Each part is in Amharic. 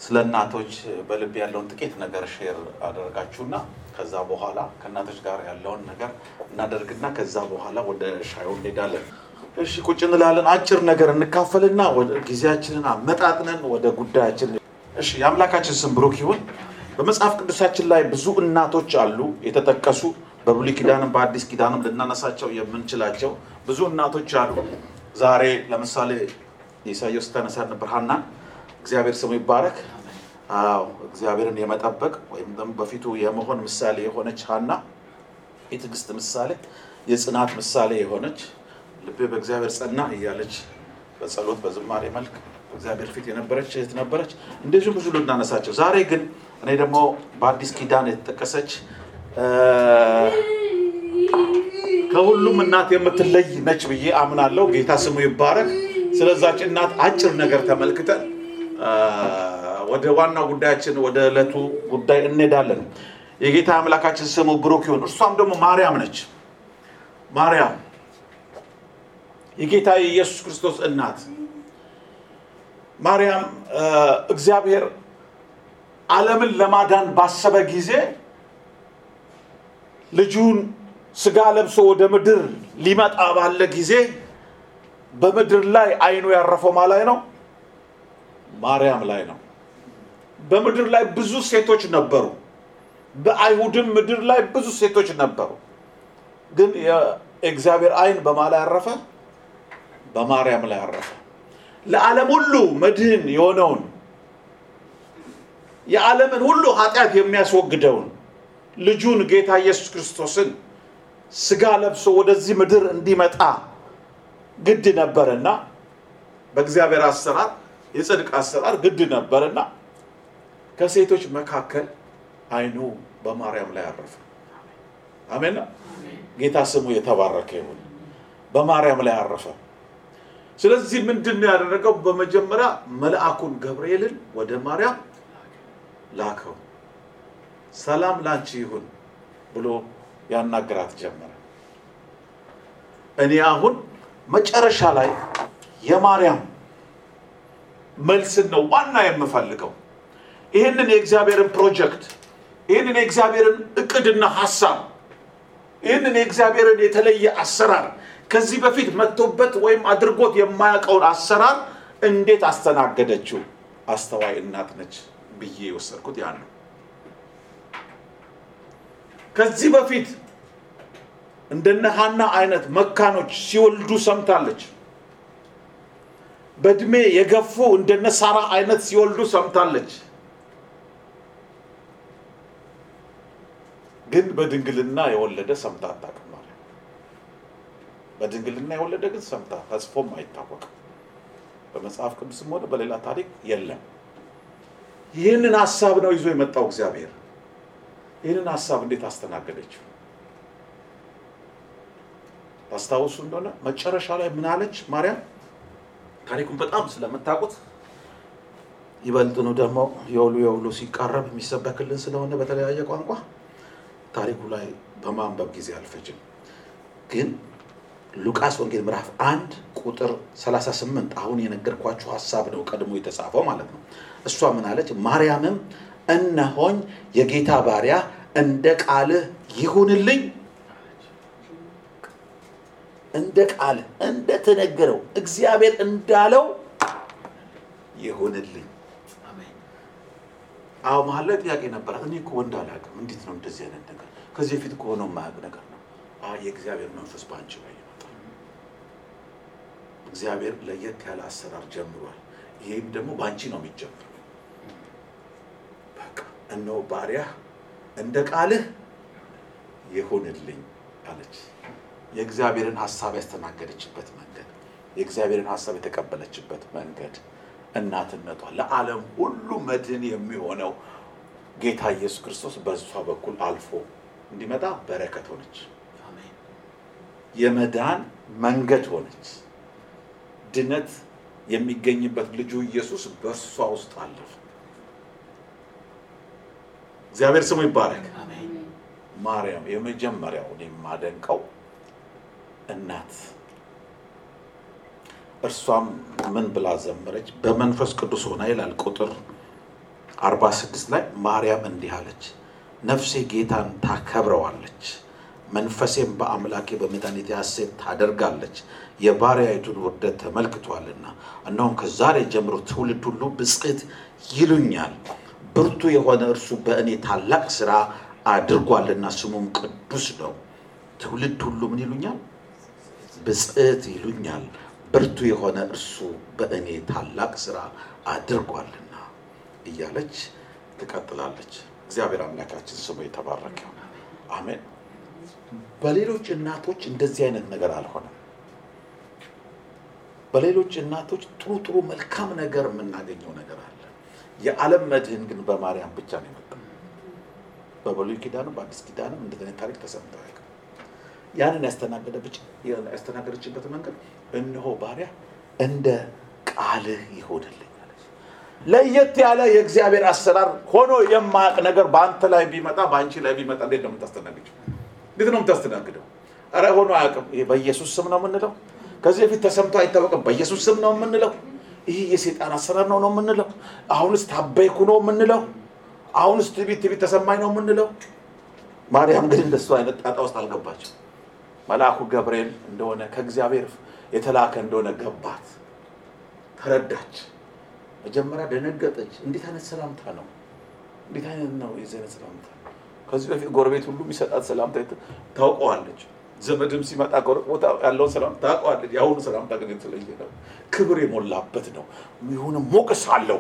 ስለ እናቶች በልብ ያለውን ጥቂት ነገር ሼር አደረጋችሁና ከዛ በኋላ ከእናቶች ጋር ያለውን ነገር እናደርግና ከዛ በኋላ ወደ ሻዩ እንሄዳለን። እሺ ቁጭ እንላለን። አጭር ነገር እንካፈልና ወደ ጊዜያችንን አመጣጥነን ወደ ጉዳያችን። እሺ የአምላካችን ስም ብሩክ ይሁን። በመጽሐፍ ቅዱሳችን ላይ ብዙ እናቶች አሉ የተጠቀሱ በብሉይ ኪዳንም በአዲስ ኪዳንም ልናነሳቸው የምንችላቸው ብዙ እናቶች አሉ። ዛሬ ለምሳሌ ኢሳያስ ስታነሳ ነበር ሐና እግዚአብሔር ስሙ ይባረክ። አዎ እግዚአብሔርን የመጠበቅ ወይም ደግሞ በፊቱ የመሆን ምሳሌ የሆነች ሐና የትዕግስት ምሳሌ፣ የጽናት ምሳሌ የሆነች ልቤ በእግዚአብሔር ጸና እያለች በጸሎት በዝማሬ መልክ እግዚአብሔር ፊት የነበረች እህት ነበረች። እንደዚሁም ብዙ ልናነሳቸው። ዛሬ ግን እኔ ደግሞ በአዲስ ኪዳን የተጠቀሰች ከሁሉም እናት የምትለይ ነች ብዬ አምናለሁ። ጌታ ስሙ ይባረክ። ስለዛች እናት አጭር ነገር ተመልክተን ወደ ዋናው ጉዳያችን ወደ ዕለቱ ጉዳይ እንሄዳለን። የጌታ አምላካችን ስሙ ብሩክ ይሁን። እርሷም ደግሞ ማርያም ነች። ማርያም የጌታ የኢየሱስ ክርስቶስ እናት ማርያም እግዚአብሔር ዓለምን ለማዳን ባሰበ ጊዜ ልጁን ስጋ ለብሶ ወደ ምድር ሊመጣ ባለ ጊዜ በምድር ላይ አይኑ ያረፈው ማ ላይ ነው? ማርያም ላይ ነው። በምድር ላይ ብዙ ሴቶች ነበሩ። በአይሁድም ምድር ላይ ብዙ ሴቶች ነበሩ። ግን የእግዚአብሔር አይን በማ ላይ ያረፈ? በማርያም ላይ ያረፈ። ለዓለም ሁሉ መድህን የሆነውን የዓለምን ሁሉ ኃጢአት የሚያስወግደውን ልጁን ጌታ ኢየሱስ ክርስቶስን ስጋ ለብሶ ወደዚህ ምድር እንዲመጣ ግድ ነበርና በእግዚአብሔር አሰራር የጽድቅ አሰራር ግድ ነበርና ከሴቶች መካከል አይኑ በማርያም ላይ አረፈ። አሜን። ጌታ ስሙ የተባረከ ይሁን። በማርያም ላይ አረፈ። ስለዚህ ምንድን ነው ያደረገው? በመጀመሪያ መልአኩን ገብርኤልን ወደ ማርያም ላከው። ሰላም ላንቺ ይሁን ብሎ ያናግራት ጀመረ። እኔ አሁን መጨረሻ ላይ የማርያም መልስን ነው ዋና የምፈልገው። ይህንን የእግዚአብሔርን ፕሮጀክት ይህንን የእግዚአብሔርን እቅድና ሀሳብ ይህንን የእግዚአብሔርን የተለየ አሰራር ከዚህ በፊት መጥቶበት ወይም አድርጎት የማያውቀውን አሰራር እንዴት አስተናገደችው? አስተዋይ እናት ነች ብዬ የወሰድኩት ያ ነው። ከዚህ በፊት እንደነ ሐና አይነት መካኖች ሲወልዱ ሰምታለች። በእድሜ የገፉ እንደነ ሳራ አይነት ሲወልዱ ሰምታለች። ግን በድንግልና የወለደ ሰምታ አታውቅም። ማለት በድንግልና የወለደ ግን ሰምታ ተጽፎም አይታወቅም። በመጽሐፍ ቅዱስም ሆነ በሌላ ታሪክ የለም። ይህንን ሀሳብ ነው ይዞ የመጣው እግዚአብሔር። ይህንን ሀሳብ እንዴት አስተናገደችው? ታስታውሱ እንደሆነ መጨረሻ ላይ ምን አለች ማርያም? ታሪኩን በጣም ስለምታውቁት ይበልጥኑ ደግሞ የውሉ የውሉ ሲቃረብ የሚሰበክልን ስለሆነ በተለያየ ቋንቋ ታሪኩ ላይ በማንበብ ጊዜ አልፈጅም። ግን ሉቃስ ወንጌል ምዕራፍ አንድ ቁጥር 38 አሁን የነገርኳችሁ ሀሳብ ነው ቀድሞ የተጻፈው ማለት ነው። እሷ ምን አለች? ማርያምም እነሆኝ የጌታ ባሪያ እንደ ቃልህ ይሁንልኝ እንደ ቃል እንደተነገረው እግዚአብሔር እንዳለው ይሁንልኝ። አዎ መሀል ላይ ጥያቄ ነበራት። እኔ እኮ ወንድ አላውቅም፣ እንዴት ነው እንደዚህ አይነት ነገር? ከዚህ በፊት ከሆነው የማያውቅ ነገር ነው። አዎ የእግዚአብሔር መንፈስ በአንቺ ላይ ይመጣል። እግዚአብሔር ለየት ያለ አሰራር ጀምሯል። ይህም ደግሞ በአንቺ ነው የሚጀምረው። በቃ እነሆ ባሪያህ እንደ ቃልህ ይሁንልኝ አለች። የእግዚአብሔርን ሀሳብ ያስተናገደችበት መንገድ፣ የእግዚአብሔርን ሀሳብ የተቀበለችበት መንገድ እናትነቷ ለዓለም ሁሉ መድህን የሚሆነው ጌታ ኢየሱስ ክርስቶስ በእሷ በኩል አልፎ እንዲመጣ በረከት ሆነች። የመዳን መንገድ ሆነች። ድነት የሚገኝበት ልጁ ኢየሱስ በእሷ ውስጥ አለፈ። እግዚአብሔር ስሙ ይባረክ። ማርያም የመጀመሪያው እኔ የማደንቀው እናት እርሷም ምን ብላ ዘመረች? በመንፈስ ቅዱስ ሆና ይላል ቁጥር አርባ ስድስት ላይ ማርያም እንዲህ አለች፣ ነፍሴ ጌታን ታከብረዋለች፣ መንፈሴም በአምላኬ በመድኃኒቴ ሐሴት ታደርጋለች፣ የባሪያይቱን ውርደት ተመልክቷልና። እነሆም ከዛሬ ጀምሮ ትውልድ ሁሉ ብፅዕት ይሉኛል። ብርቱ የሆነ እርሱ በእኔ ታላቅ ሥራ አድርጓልና ስሙም ቅዱስ ነው። ትውልድ ሁሉ ምን ይሉኛል? ብፅዕት ይሉኛል። ብርቱ የሆነ እርሱ በእኔ ታላቅ ሥራ አድርጓልና እያለች ትቀጥላለች። እግዚአብሔር አምላካችን ስሙ የተባረከ ይሁን። አሜን። በሌሎች እናቶች እንደዚህ አይነት ነገር አልሆነም። በሌሎች እናቶች ጥሩ ጥሩ መልካም ነገር የምናገኘው ነገር አለ። የዓለም መድህን ግን በማርያም ብቻ ነው የመጣው። በብሉይ ኪዳንም በአዲስ ኪዳንም እንደዚህ አይነት ታሪክ ተሰምቶ አያውቅም። ያንን ያስተናገደች ያስተናገደችበት መንገድ እነሆ ባሪያ እንደ ቃልህ ይሆንልኝ አለች። ለየት ያለ የእግዚአብሔር አሰራር ሆኖ የማያውቅ ነገር በአንተ ላይ ቢመጣ በአንቺ ላይ ቢመጣ እንዴት ነው የምታስተናግደው? እንዴት ነው የምታስተናግደው? ኧረ ሆኖ አያውቅም። ይሄ በኢየሱስ ስም ነው የምንለው። ከዚህ በፊት ተሰምቶ አይታወቅም። በኢየሱስ ስም ነው የምንለው። ይህ የሴጣን አሰራር ነው ነው የምንለው። አሁንስ ታበይኩ ነው የምንለው። አሁንስ ትቢት ትቢት ተሰማኝ ነው የምንለው። ማርያም ግን እንደሱ አይነት ጣጣ ውስጥ አልገባችም። መልአኩ ገብርኤል እንደሆነ ከእግዚአብሔር የተላከ እንደሆነ ገባት፣ ተረዳች። መጀመሪያ ደነገጠች። እንዴት አይነት ሰላምታ ነው? እንዴት አይነት ነው የዚህ አይነት ሰላምታ? ከዚህ በፊት ጎረቤት ሁሉ የሚሰጣት ሰላምታ ታውቀዋለች። ዘመድም ሲመጣ ቦታ ያለውን ሰላም ታውቀዋለች። የአሁኑ ሰላምታ ግን የተለየ ነው። ክብር የሞላበት ነው። ይሁን ሞገስ አለው።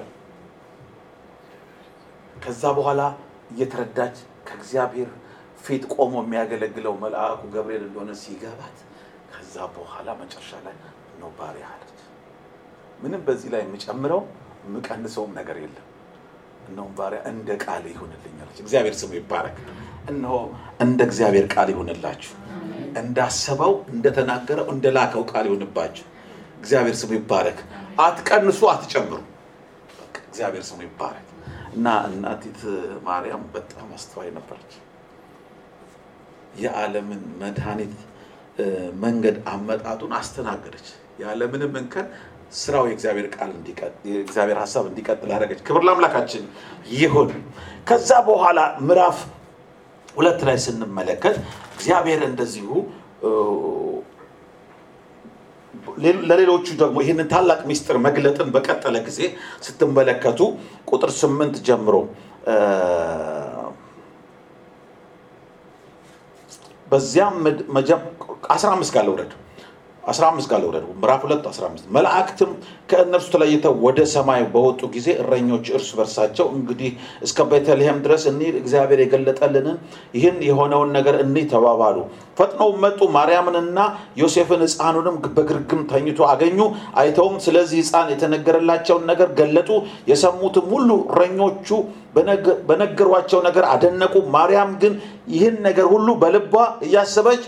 ከዛ በኋላ እየተረዳች ከእግዚአብሔር ፊት ቆሞ የሚያገለግለው መልአኩ ገብርኤል እንደሆነ ሲገባት ከዛ በኋላ መጨረሻ ላይ ነው ባሪያ አለች። ምንም በዚህ ላይ የምጨምረው የምቀንሰውም ነገር የለም። እነሆም ባሪያ እንደ ቃል ይሁንልኝ አለች። እግዚአብሔር ስሙ ይባረክ። እነሆ እንደ እግዚአብሔር ቃል ይሁንላችሁ፣ እንዳሰበው እንደተናገረው እንደላከው ቃል ይሁንባችሁ። እግዚአብሔር ስሙ ይባረክ። አትቀንሱ፣ አትጨምሩ። በቃ እግዚአብሔር ስሙ ይባረክ። እና እናቲት ማርያም በጣም አስተዋይ ነበረች። የዓለምን መድኃኒት መንገድ አመጣጡን አስተናገደች። ያለምንም እንከን ስራው የእግዚአብሔር ቃል የእግዚአብሔር ሀሳብ እንዲቀጥል አደረገች። ክብር ለአምላካችን ይሁን። ከዛ በኋላ ምዕራፍ ሁለት ላይ ስንመለከት እግዚአብሔር እንደዚሁ ለሌሎቹ ደግሞ ይህንን ታላቅ ምስጢር መግለጥን በቀጠለ ጊዜ ስትመለከቱ ቁጥር ስምንት ጀምሮ በዚያም አስራ አምስት ጋር ልውረድ አስራ አምስት ጋር ልውረድ ምዕራፍ ሁለት አስራ አምስት መላእክትም ከእነርሱ ተለይተው ወደ ሰማይ በወጡ ጊዜ እረኞች እርስ በርሳቸው እንግዲህ እስከ ቤተልሔም ድረስ እንሂድ እግዚአብሔር የገለጠልንን ይህን የሆነውን ነገር እንይ ተባባሉ ፈጥነው መጡ ማርያምንና ዮሴፍን ህፃኑንም በግርግም ተኝቶ አገኙ አይተውም ስለዚህ ህፃን የተነገረላቸውን ነገር ገለጡ የሰሙትም ሁሉ እረኞቹ በነገሯቸው ነገር አደነቁ ማርያም ግን ይህን ነገር ሁሉ በልቧ እያሰበች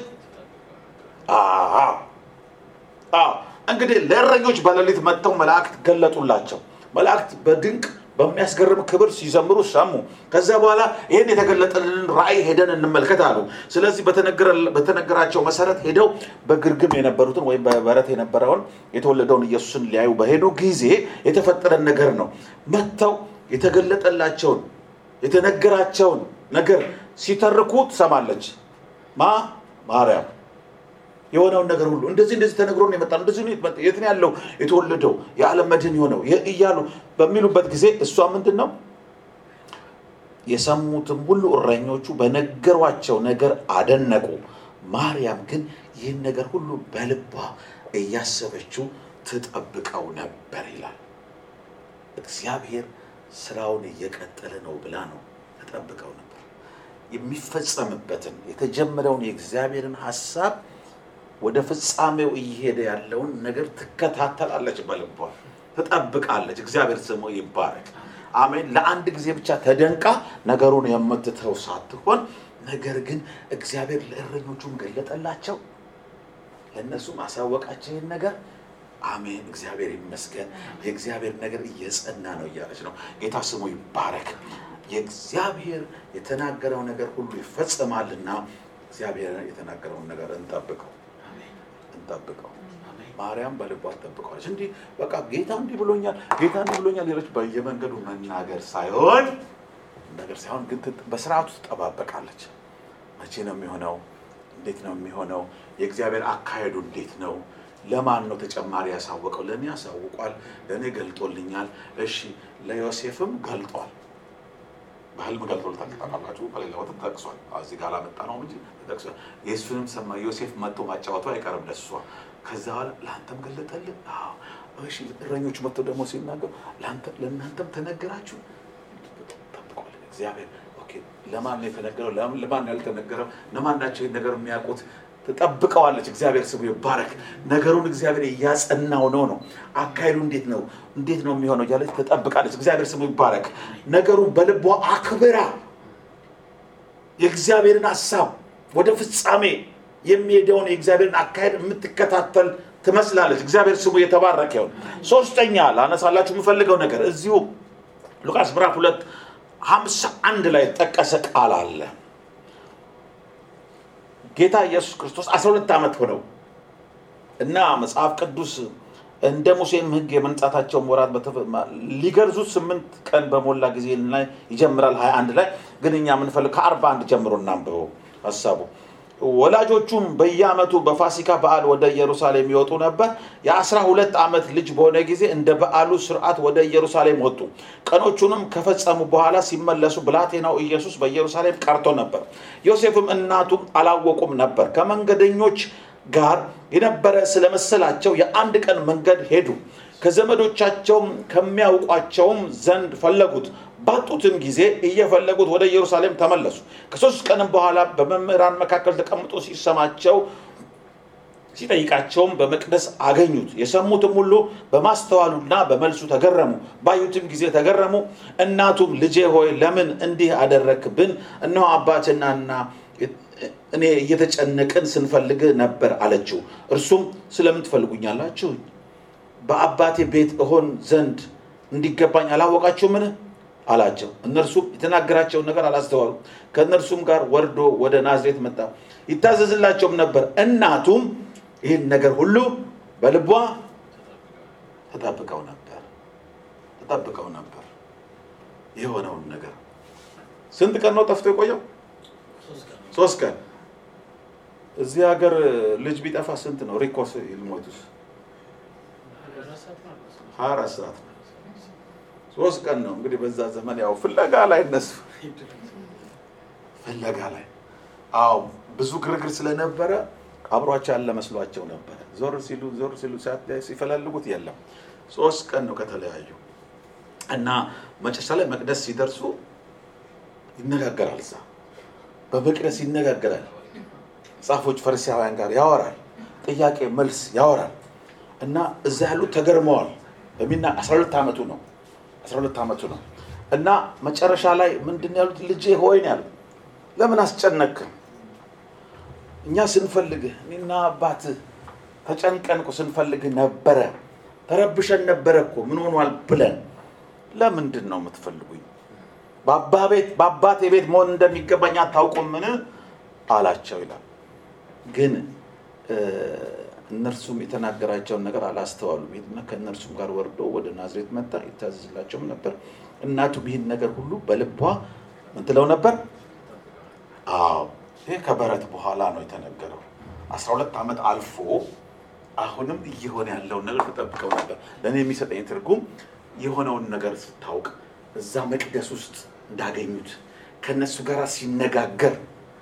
እንግዲህ ለእረኞች በሌሊት መጥተው መላእክት ገለጡላቸው። መላእክት በድንቅ በሚያስገርም ክብር ሲዘምሩ ሰሙ። ከዛ በኋላ ይህን የተገለጠልንን ራእይ ሄደን እንመልከት አሉ። ስለዚህ በተነገራቸው መሰረት ሄደው በግርግም የነበሩትን ወይም በበረት የነበረውን የተወለደውን ኢየሱስን ሊያዩ በሄዱ ጊዜ የተፈጠረን ነገር ነው። መጥተው የተገለጠላቸውን የተነገራቸውን ነገር ሲተርኩ ትሰማለች። ማ ማርያም የሆነውን ነገር ሁሉ እንደዚህ እንደዚህ ተነግሮ ነው የመጣ እንደዚህ የት ነው ያለው የተወለደው የዓለም መድህን የሆነው እያሉ በሚሉበት ጊዜ እሷ ምንድን ነው የሰሙትም ሁሉ እረኞቹ በነገሯቸው ነገር አደነቁ። ማርያም ግን ይህን ነገር ሁሉ በልቧ እያሰበችው ትጠብቀው ነበር ይላል። እግዚአብሔር ስራውን እየቀጠለ ነው ብላ ነው ትጠብቀው ነበር። የሚፈጸምበትን የተጀመረውን የእግዚአብሔርን ሀሳብ ወደ ፍጻሜው እየሄደ ያለውን ነገር ትከታተላለች፣ በልቧ ትጠብቃለች። እግዚአብሔር ስሙ ይባረክ። አሜን። ለአንድ ጊዜ ብቻ ተደንቃ ነገሩን የምትተው ሳትሆን ነገር ግን እግዚአብሔር ለእረኞቹም ገለጠላቸው፣ ለእነሱም አሳወቃቸው ይህን ነገር። አሜን። እግዚአብሔር ይመስገን። የእግዚአብሔር ነገር እየጸና ነው እያለች ነው። ጌታ ስሙ ይባረክ። የእግዚአብሔር የተናገረው ነገር ሁሉ ይፈጸማልና እግዚአብሔር የተናገረውን ነገር እንጠብቀው እንጠብቀው። ማርያም በልቧ ትጠብቀዋለች። እንዲህ በቃ ጌታ እንዲህ ብሎኛል፣ ጌታ እንዲህ ብሎኛል ሌሎች በየመንገዱ መናገር ሳይሆን ነገር ሳይሆን ግን ትጥ- በስርዓቱ ትጠባበቃለች። መቼ ነው የሚሆነው? እንዴት ነው የሚሆነው? የእግዚአብሔር አካሄዱ እንዴት ነው? ለማን ነው ተጨማሪ ያሳወቀው? ለእኔ ያሳውቋል፣ ለእኔ ገልጦልኛል። እሺ ለዮሴፍም ገልጧል። በህልም ገልጦልታል። ታውቃላችሁ፣ በሌላ ቦታ ተጠቅሷል። እዚህ ጋር አላመጣ ነው እንጂ ተጠቅሷል። የእሱንም ሰማ ዮሴፍ መጥቶ ማጫወቱ አይቀርም ለሷ። ከዛ በኋላ ለአንተም ገለጠልህ። አዎ። እሺ እረኞቹ መጥተው ደግሞ ሲናገሩ ለአንተ- ለእናንተም ተነገራችሁ ጠብቋል እግዚአብሔር። ኦኬ ለማን ነው የተነገረው? ለማን ለማን ነው ያልተነገረው? ለማን ናቸው ይህን ነገር የሚያውቁት? ትጠብቀዋለች። እግዚአብሔር ስሙ ይባረክ። ነገሩን እግዚአብሔር እያጸናው ነው ነው አካሄዱ እንዴት ነው እንዴት ነው የሚሆነው እያለች ትጠብቃለች። እግዚአብሔር ስሙ ይባረክ። ነገሩን በልቧ አክብራ የእግዚአብሔርን ሀሳብ ወደ ፍጻሜ የሚሄደውን የእግዚአብሔርን አካሄድ የምትከታተል ትመስላለች። እግዚአብሔር ስሙ የተባረከ ይሁን። ሶስተኛ ላነሳላችሁ የምፈልገው ነገር እዚሁ ሉቃስ ምዕራፍ ሁለት ሀምሳ አንድ ላይ ጠቀሰ ቃል አለ። ጌታ ኢየሱስ ክርስቶስ 12 ዓመት ሆነው እና መጽሐፍ ቅዱስ እንደ ሙሴም ሕግ የመንጻታቸውን ወራት በተፈ- ማ- ሊገርዙት ስምንት ቀን በሞላ ጊዜ ላይ ይጀምራል። 21 ላይ ግን እኛ የምንፈልግ ከአርባ አንድ ጀምሮ እናንብበው ሀሳቡ። ወላጆቹም በየዓመቱ በፋሲካ በዓል ወደ ኢየሩሳሌም ይወጡ ነበር። የአስራ ሁለት ዓመት ልጅ በሆነ ጊዜ እንደ በዓሉ ስርዓት ወደ ኢየሩሳሌም ወጡ። ቀኖቹንም ከፈጸሙ በኋላ ሲመለሱ ብላቴናው ኢየሱስ በኢየሩሳሌም ቀርቶ ነበር። ዮሴፍም እናቱም አላወቁም ነበር። ከመንገደኞች ጋር የነበረ ስለመሰላቸው የአንድ ቀን መንገድ ሄዱ። ከዘመዶቻቸውም ከሚያውቋቸውም ዘንድ ፈለጉት። ባጡትም ጊዜ እየፈለጉት ወደ ኢየሩሳሌም ተመለሱ። ከሶስት ቀንም በኋላ በመምህራን መካከል ተቀምጦ ሲሰማቸው ሲጠይቃቸውም በመቅደስ አገኙት። የሰሙትም ሁሉ በማስተዋሉና በመልሱ ተገረሙ። ባዩትም ጊዜ ተገረሙ። እናቱም ልጄ ሆይ ለምን እንዲህ አደረግብን? እነሆ አባትናና እኔ እየተጨነቅን ስንፈልግ ነበር አለችው። እርሱም ስለምን ትፈልጉኛላችሁ? በአባቴ ቤት እሆን ዘንድ እንዲገባኝ አላወቃችሁምን? አላቸው። እነርሱም የተናገራቸውን ነገር አላስተዋሉም። ከእነርሱም ጋር ወርዶ ወደ ናዝሬት መጣ፣ ይታዘዝላቸውም ነበር። እናቱም ይህን ነገር ሁሉ በልቧ ተጠብቀው ነበር ተጠብቀው ነበር። የሆነውን ነገር ስንት ቀን ነው ጠፍቶ የቆየው? ሶስት ቀን። እዚህ ሀገር ልጅ ቢጠፋ ስንት ነው ሪኮርስ ይልሞቱስ? ሀያ አራት ሰዓት ነው። ሶስት ቀን ነው እንግዲህ በዛ ዘመን ያው ፍለጋ ላይ እነሱ ፍለጋ ላይ አዎ ብዙ ግርግር ስለነበረ አብሯቸው ያለ መስሏቸው ነበረ። ዞር ሲሉ ዞር ሲሉ ሲፈላልጉት የለም። ሶስት ቀን ነው ከተለያዩ እና መጨረሻ ላይ መቅደስ ሲደርሱ ይነጋገራል። እዛ በመቅደስ ይነጋገራል። ጻፎች ፈሪሳውያን ጋር ያወራል። ጥያቄ መልስ ያወራል እና እዛ ያሉት ተገርመዋል። በሚና 12 ዓመቱ ነው 12 ዓመቱ ነው እና መጨረሻ ላይ ምንድን ነው ያሉት? ልጄ ሆይ ነው ያሉት። ለምን አስጨነቅን? እኛ ስንፈልግህ እኔና አባትህ ተጨንቀን እኮ ስንፈልግህ ነበረ፣ ተረብሸን ነበረ እኮ ምን ሆኗል ብለን ለምንድን ነው የምትፈልጉኝ? በአባቴ ቤት መሆን እንደሚገባኝ አታውቁምን? አላቸው ይላል። ግን እነርሱም የተናገራቸውን ነገር አላስተዋሉም። ሄድና ከእነርሱም ጋር ወርዶ ወደ ናዝሬት መጣ፣ ይታዘዝላቸውም ነበር። እናቱም ይህን ነገር ሁሉ በልቧ ምን ትለው ነበር? አዎ ይህ ከበረት በኋላ ነው የተነገረው። አስራ ሁለት ዓመት አልፎ አሁንም እየሆነ ያለውን ነገር ተጠብቀው ነበር። ለእኔ የሚሰጠኝ ትርጉም የሆነውን ነገር ስታውቅ እዛ መቅደስ ውስጥ እንዳገኙት ከእነሱ ጋር ሲነጋገር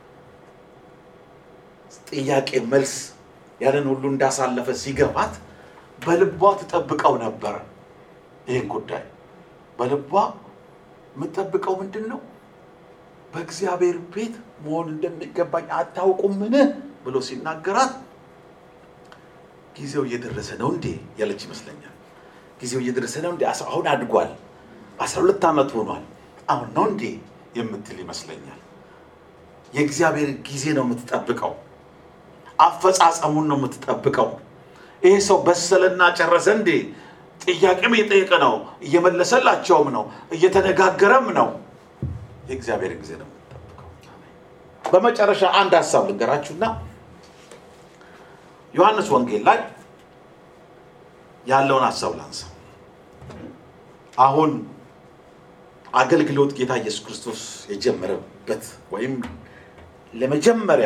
ጥያቄ መልስ ያንን ሁሉ እንዳሳለፈ ሲገባት በልቧ ትጠብቀው ነበር። ይህን ጉዳይ በልቧ የምትጠብቀው ምንድን ነው? በእግዚአብሔር ቤት መሆን እንደሚገባኝ አታውቁምን ብሎ ሲናገራት ጊዜው እየደረሰ ነው እንዴ ያለች ይመስለኛል። ጊዜው እየደረሰ ነው እንዴ? አሁን አድጓል፣ አስራ ሁለት ዓመት ሆኗል። አሁን ነው እንዴ የምትል ይመስለኛል። የእግዚአብሔር ጊዜ ነው የምትጠብቀው። አፈጻጸሙን ነው የምትጠብቀው። ይሄ ሰው በሰለና ጨረሰ እንዴ? ጥያቄም እየጠየቀ ነው፣ እየመለሰላቸውም ነው፣ እየተነጋገረም ነው። የእግዚአብሔር ጊዜ ነው የምትጠብቀው። በመጨረሻ አንድ ሀሳብ ልንገራችሁና ዮሐንስ ወንጌል ላይ ያለውን ሀሳብ ላንሳ። አሁን አገልግሎት ጌታ ኢየሱስ ክርስቶስ የጀመረበት ወይም ለመጀመሪያ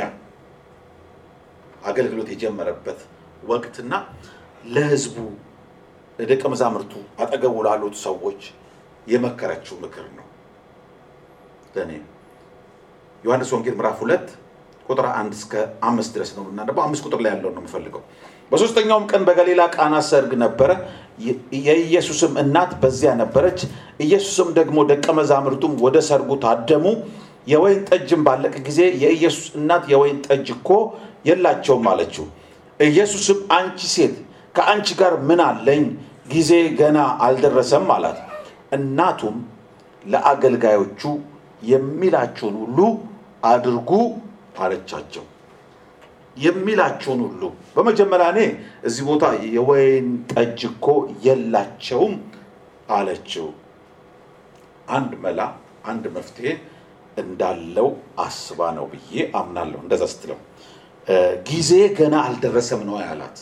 አገልግሎት የጀመረበት ወቅትና ለሕዝቡ ለደቀ መዛሙርቱ አጠገቡ ላሉት ሰዎች የመከረችው ምክር ነው። ለእኔ ዮሐንስ ወንጌል ምዕራፍ ሁለት ቁጥር አንድ እስከ አምስት ድረስ ነው የምናነበው። አምስት ቁጥር ላይ ያለውን ነው የምፈልገው። በሶስተኛውም ቀን በገሊላ ቃና ሰርግ ነበረ፣ የኢየሱስም እናት በዚያ ነበረች። ኢየሱስም ደግሞ ደቀ መዛሙርቱም ወደ ሰርጉ ታደሙ። የወይን ጠጅም ባለቀ ጊዜ የኢየሱስ እናት የወይን ጠጅ እኮ የላቸውም አለችው። ኢየሱስም አንቺ ሴት ከአንቺ ጋር ምን አለኝ? ጊዜ ገና አልደረሰም አላት። እናቱም ለአገልጋዮቹ የሚላቸውን ሁሉ አድርጉ አለቻቸው። የሚላቸውን ሁሉ በመጀመሪያ እኔ እዚህ ቦታ የወይን ጠጅ እኮ የላቸውም አለችው። አንድ መላ አንድ መፍትሄ እንዳለው አስባ ነው ብዬ አምናለሁ። እንደዛ ስትለው ጊዜ ገና አልደረሰም ነው ያላት።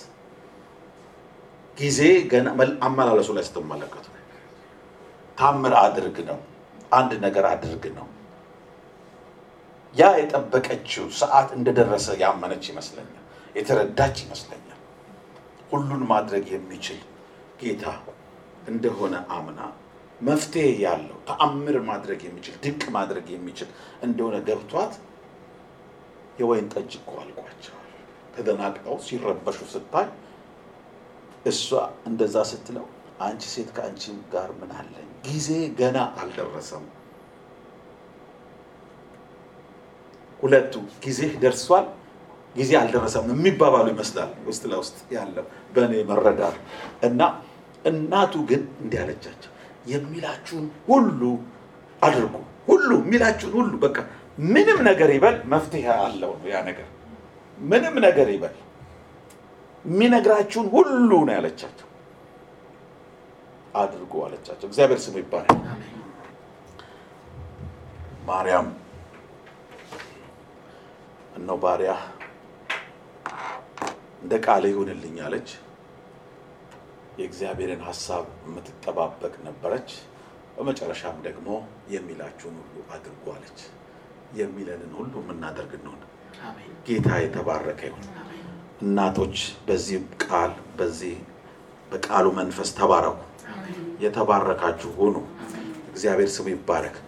ጊዜ ገና አመላለሱ ላይ ስትመለከቱ ታምር አድርግ ነው፣ አንድ ነገር አድርግ ነው። ያ የጠበቀችው ሰዓት እንደደረሰ ያመነች ይመስለኛል፣ የተረዳች ይመስለኛል። ሁሉን ማድረግ የሚችል ጌታ እንደሆነ አምና መፍትሄ ያለው ተአምር ማድረግ የሚችል ድንቅ ማድረግ የሚችል እንደሆነ ገብቷት የወይን ጠጅ እኮ አልቋቸዋል። ተደናቅጠው ሲረበሹ ስታይ እሷ እንደዛ ስትለው አንቺ ሴት ከአንቺ ጋር ምን አለኝ? ጊዜ ገና አልደረሰም። ሁለቱ ጊዜ ደርሷል፣ ጊዜ አልደረሰም የሚባባሉ ይመስላል ውስጥ ለውስጥ ያለው በእኔ መረዳት እና እናቱ ግን እንዲህ አለቻቸው፣ የሚላችሁን ሁሉ አድርጉ። ሁሉ የሚላችሁን ሁሉ በቃ ምንም ነገር ይበል መፍትሄ አለው ነው ያ ነገር። ምንም ነገር ይበል የሚነግራችሁን ሁሉ ነው ያለቻቸው። አድርጉ አለቻቸው። እግዚአብሔር ስሙ ይባላል። ማርያም እነሆ ባሪያ እንደ ቃል ይሁንልኝ አለች። የእግዚአብሔርን ሀሳብ የምትጠባበቅ ነበረች። በመጨረሻም ደግሞ የሚላችሁን ሁሉ አድርጉ አለች። የሚለንን ሁሉ የምናደርግ እንሆን። ጌታ የተባረከ ይሁን። እናቶች በዚህ ቃል በዚህ በቃሉ መንፈስ ተባረኩ። የተባረካችሁ ሁኑ። እግዚአብሔር ስሙ ይባረክ።